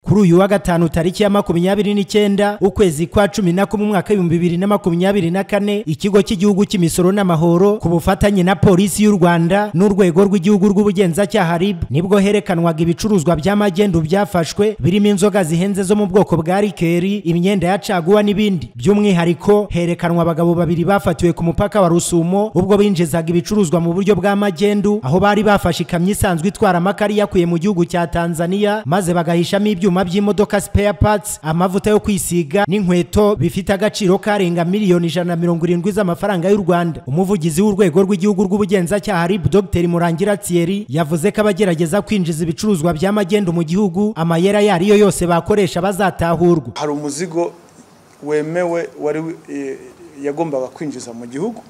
kuri uyu wa gatanu tariki ya makumyabiri n'icyenda ukwezi kwa cumi na kumwe umwaka w'ibihumbi bibiri na makumyabiri na kane ikigo cy'igihugu cy'imisoro n'amahoro ku bufatanye na polisi y'u rwanda n'urwego rw'igihugu rw'ubugenzacyaha rib nibwo herekanwaga ibicuruzwa bya magendu byafashwe birimo inzoga zihenze zo mu bwoko bwa rikeri imyenda ya caguwa n'ibindi by'umwihariko herekanwa abagabo babiri bafatiwe ku mupaka wa rusumo ubwo binjizaga ibicuruzwa mu buryo bwa magendu aho bari bafashe ikamyo isanzwe itwara amakari iyakuye mu gihugu cya tanzania maze bagahishamo ibyuma by'imodoka spare parts amavuta yo kwisiga n'inkweto bifite agaciro karenga miliyoni ijana na mirongo irindwi z'amafaranga y'u rwanda umuvugizi w'urwego rw'igihugu rw'ubugenzacyaha rib dr murangira thierry yavuze ko abagerageza kwinjiza ibicuruzwa bya magendu mu gihugu amayera ayo ari yo yose bakoresha bazatahurwa hari umuzigo wemewe wari eh, yagombaga kwinjiza mu gihugu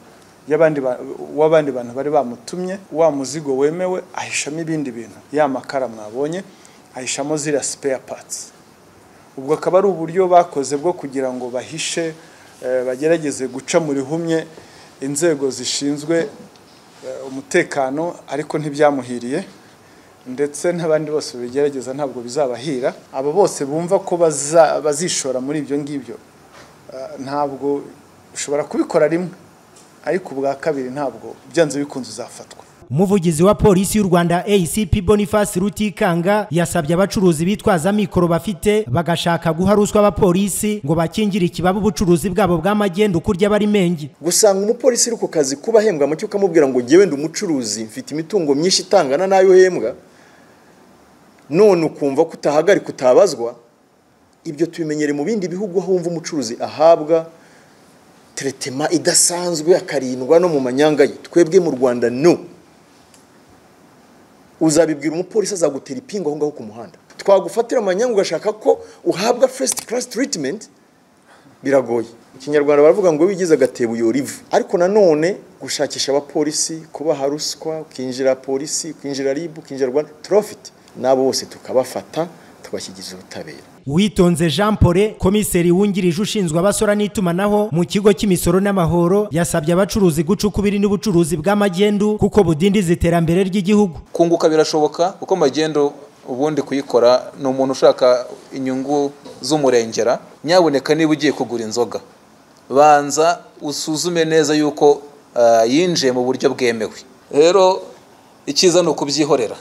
y'abandi ba- w'abandi bantu bari bamutumye wa muzigo wemewe ahishamo ibindi bintu ya makara mwabonye ahishamo ziriya spare parts ubwo akaba ari uburyo bakoze bwo kugira ngo bahishe eh, bagerageze guca mu rihumye inzego zishinzwe eh, umutekano ariko ntibyamuhiriye ndetse n'abandi bose bigerageza ntabwo bizabahira abo bose bumva ko baza- bazishora muri ibyo ngibyo eh, ntabwo ushobora kubikora rimwe ariko ubwa kabiri ntabwo byanze bikunze uzafatwa umuvugizi wa polisi y'u rwanda acp boniface rutikanga yasabye abacuruzi bitwaza mikoro bafite bagashaka guha ruswa abapolisi ngo bakingire ikibaba ubucuruzi bwabo bw'amagenda ukurya bari menge gusanga umupolisi uri ku kazi kuba ahembwa mucyo ukamubwira ngo ngewe ndi umucuruzi mfite imitungo myinshi itangana n'ayo uhembwa none ukumva ko utahagarika utabazwa ibyo tubimenyere mu bindi bihugu aho wumva umucuruzi ahabwa teretema idasanzwe akarindwa no mu manyanga ye twebwe mu rwanda no uzabibwira umupolisi azagutera ipingu aho ngaho ku muhanda twagufatira amanyanga ugashaka ko uhabwa first class treatment biragoye ikinyarwanda baravuga ngo wigize agatebo uyora ivu ariko nanone gushakisha abapolisi kubaha ruswa ukinjira polisi ukinjira ribu ukinjira rwanda turafite n'abo bose tukabafata tubashyigiza ubutabera uwitonze jean pore komiseri wungirije ushinzwe abasora n'itumanaho mu kigo cy'imisoro n'amahoro yasabye abacuruzi guca ukubiri n'ubucuruzi bw'amagendu kuko budindiza iterambere ry'igihugu kunguka birashoboka kuko magendo ubundi kuyikora ni umuntu ushaka inyungu z'umurengera nyaboneka niba ugiye kugura inzoga banza usuzume neza yuko ah, yinjiye mu buryo bwemewe rero icyiza ni ukubyihorera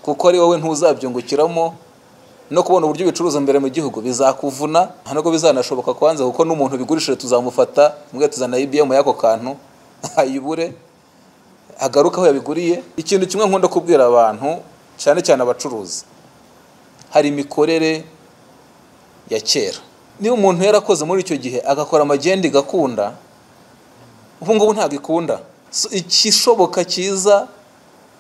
kuko ari wowe ntuzabyungukiramo no kubona uburyo bicuruza mbere mu gihugu bizakuvuna nta nubwo bizanashoboka kubanza kuko n'umuntu bigurishije tuzamufata mubwira tuzana ibiyemu y'ako kantu ayibure agaruka aho yabiguriye ikintu kimwe nkunda kubwira abantu cyane cyane abacuruzi hari imikorere ya kera niba umuntu yarakoze muri icyo gihe agakora amagenda igakunda ubu ngubu ntabwo ikunda So, igishoboka cyiza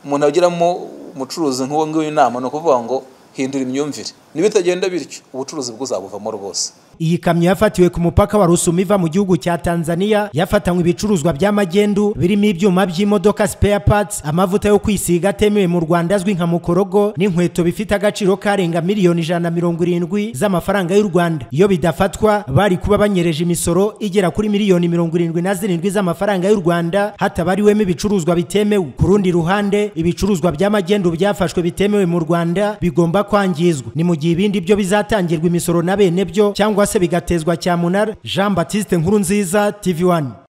umuntu agiramo umucuruzi nk'uwo ngiyo inama ni ukuvuga ngo hindura imyumvire nibitagenda bityo ubucuruzi bwuzabuvamo rwose iyi kamyo yafatiwe ku mupaka wa rusumo iva mu gihugu cya tanzania yafatanywe ibicuruzwa by'amagendu birimo ibyuma by'imodoka spare parts amavuta yo kwisiga atemewe mu rwanda azwi nka mukorogo n'inkweto bifite agaciro karenga miliyoni ijana na mirongo irindwi z'amafaranga y'u rwanda iyo bidafatwa bari kuba banyereje imisoro igera kuri miliyoni mirongo irindwi na zirindwi z'amafaranga y'u rwanda hatabariwemo ibicuruzwa bitemewe ku rundi ruhande ibicuruzwa by'amagendu byafashwe bitemewe mu rwanda bigomba kwangizwa ni mu gihe ibindi byo bizatangirwa imisoro na bene byo cyangwa se bigatezwa cyamunara jean batiste nkuru nziza tv one